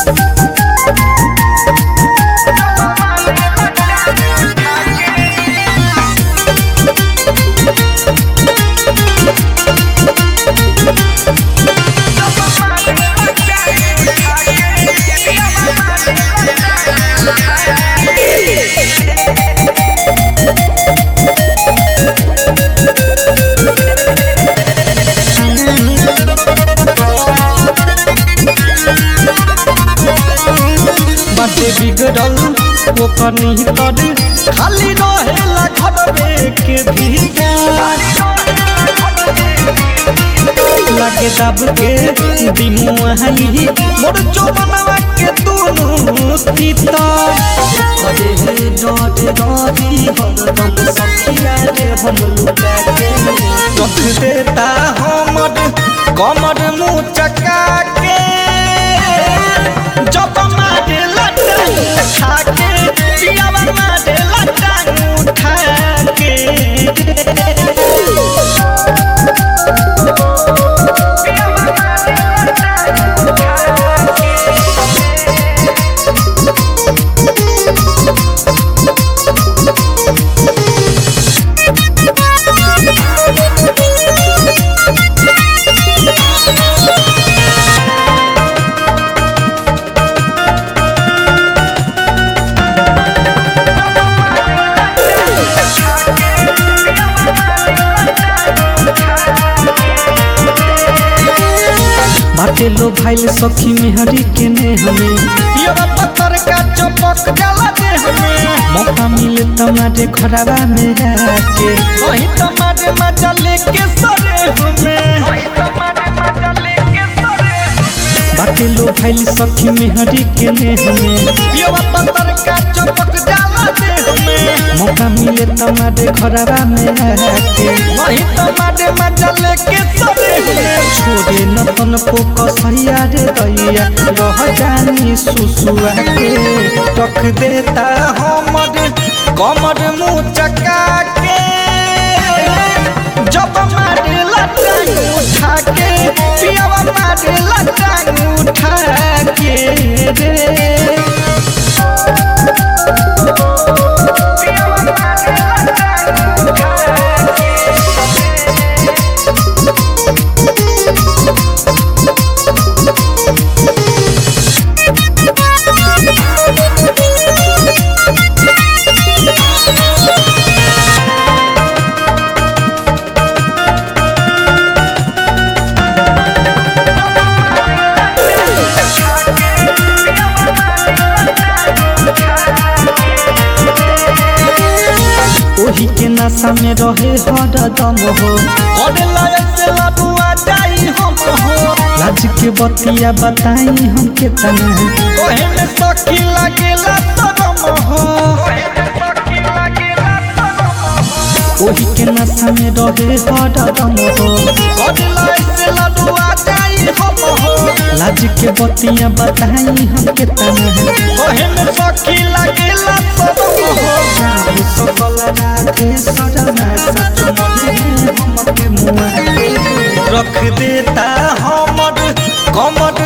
बाटे बिगड़ल ओकर निहितर खाली रहेला घरवे के भीतर लागे दब के दिमुआही मोर चोबनवा के दोनों तीतर अरे हे डोट डोरी हरदम सखिया रे हम लुटा के रख देता हमर कमर मुँह चका के जब मारे लटांग उठा के पियावा मारे लटांग उठा के बाटे लो भाईल सखी मेहरी के ने हमें पियवा पत्थर का चपक जला दे हमें मौका मिले तमारे खराबा में आके वही तमारे मजा लेके सरे हमें बाटे लो भाईल सखी मेहरी के ने हमें पियवा पत्थर का चपक जला दे हमें मौका मिले तमारे खराबा में आके वही तमारे मजा लेके सरे हमें छोड़े नतन को कसैया रे दैया रह जानी सुसुआ के टक देता हमर कमर मुँह चका के जब मारे लटांग उठा के पियावा मारे लटांग उठा के रे ओही के नशा में रहे हरदम हो करे लायक से लडुआ जाई हम हो लाज के बतिया बताई हम के तना ओहे में सखी लागेला शरम हो ओही के नशा में रहे हरदम हो करे लायक से लडुआ जाई हम हो लाज के बतिया बताई हम के तना ओहे में सखी लागेला शरम हो जाबे सकल राधे सजना सच मने हमके मुआ के रख देता हमर कमर